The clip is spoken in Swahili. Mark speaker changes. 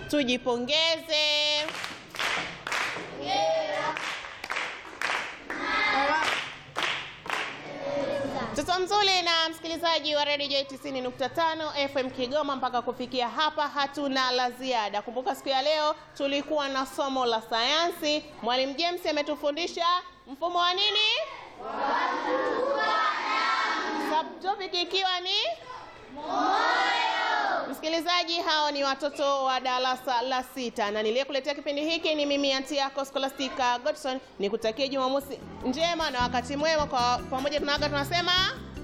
Speaker 1: Tujipongeze. Mtoto mzuri na msikilizaji wa Radio J 90.5 FM Kigoma, mpaka kufikia hapa hatuna la ziada. Kumbuka siku ya leo tulikuwa na somo la sayansi. Mwalimu James ametufundisha mfumo wa nini? Subtopic ikiwa ni Msikilizaji, hao ni watoto wa darasa la sita, na niliyekuletea kipindi hiki ni mimi anti yako Scholastica Godson. Nikutakie Jumamosi njema na wakati mwema. Kwa pamoja tunaaga tunasema